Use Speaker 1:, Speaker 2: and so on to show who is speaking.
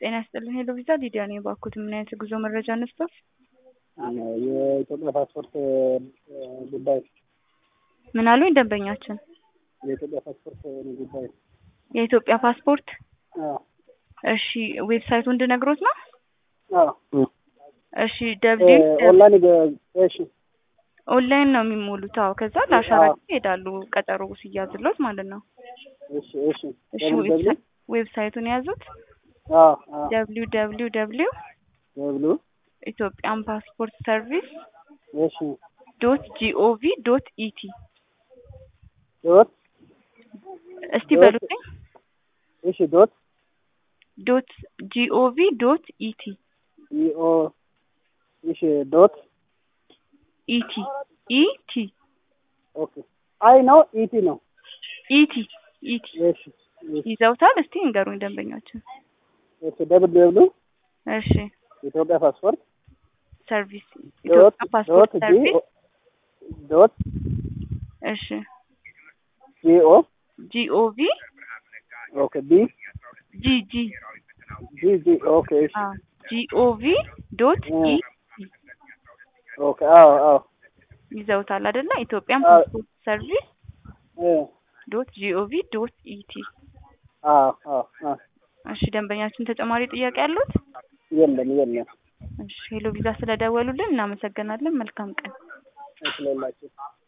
Speaker 1: ጤና ይስጥልኝ ሄሎ ቪዛ ሊዲያ ነኝ። እባክዎት ምን አይነት የጉዞ መረጃ እንስጠት?
Speaker 2: የኢትዮጵያ ፓስፖርት ጉዳይ
Speaker 1: ምን አሉኝ ደንበኛችን?
Speaker 2: የኢትዮጵያ ፓስፖርት ጉዳይ
Speaker 1: የኢትዮጵያ ፓስፖርት
Speaker 2: አዎ
Speaker 1: እሺ፣ ዌብሳይቱ እንድነግሮት ነው?
Speaker 2: አዎ
Speaker 1: እሺ ደብሊው
Speaker 2: ኦንላይን ገ- እሺ
Speaker 1: ኦንላይን ነው የሚሞሉት። አዎ ከዛ ለአሻራ
Speaker 2: አዎ።
Speaker 1: ይሄዳሉ ቀጠሮ ሲያዝሎት ማለት ነው።
Speaker 2: እሺ እሺ
Speaker 1: እሺ
Speaker 2: ደብሊው ደብሊው
Speaker 1: ዌብሳይ- ዌብሳይቱን የያዙት
Speaker 2: አዎ አዎ
Speaker 1: ደብሊው ደብሊው ደብሊው
Speaker 2: ደብሊው
Speaker 1: ኢትዮጵያን ፓስፖርት ሰርቪስ
Speaker 2: እሺ
Speaker 1: ዶት ጂኦቪ ዶት ኢቲ
Speaker 2: ዶት
Speaker 1: እስቲ
Speaker 2: ዶት
Speaker 1: በሉልኝ።
Speaker 2: እሺ ዶት
Speaker 1: ዶት ጂኦቪ ዶት ኢቲ
Speaker 2: ኢኦ እሺ ዶት
Speaker 1: ኢቲ ኢቲ
Speaker 2: ኦኬ አይ ነው ኢቲ ነው
Speaker 1: ኢቲ ኢቲ
Speaker 2: እሺ እሺ
Speaker 1: ይዘውታል። እስቲ እንገሩኝ ደንበኛችን።
Speaker 2: እሺ ደብል ደብሊው
Speaker 1: እሺ
Speaker 2: ኢትዮጵያ ፓስፖርት
Speaker 1: ሰርቪስ
Speaker 2: ዶት
Speaker 1: ኢትዮጵያ ፓስፖርት
Speaker 2: ዶት ጂ
Speaker 1: ሰርቪስ
Speaker 2: ዶት
Speaker 1: እሺ
Speaker 2: ጂኦ
Speaker 1: ጂኦቪ
Speaker 2: ኦኬ ቢ
Speaker 1: ጂ ጂ
Speaker 2: ጂ ጂ ኦኬ እሺ
Speaker 1: አ ጂኦቪ ዶት ኢ
Speaker 2: ኦኬ አዎ አዎ
Speaker 1: ይዘውታል አይደለ? ኢትዮጵያን
Speaker 2: አዎ።
Speaker 1: ፓስፖርት ሰርቪስ
Speaker 2: እ
Speaker 1: ዶት ጂኦቪ ዶት ኢቲ።
Speaker 2: አዎ አዎ አዎ
Speaker 1: እሺ ደንበኛችን ተጨማሪ ጥያቄ አሉት?
Speaker 2: የለም የለም
Speaker 1: እሺ ሄሎ ቪዛ ስለደወሉልን እናመሰግናለን። መልካም ቀን።
Speaker 2: ስለላችሁ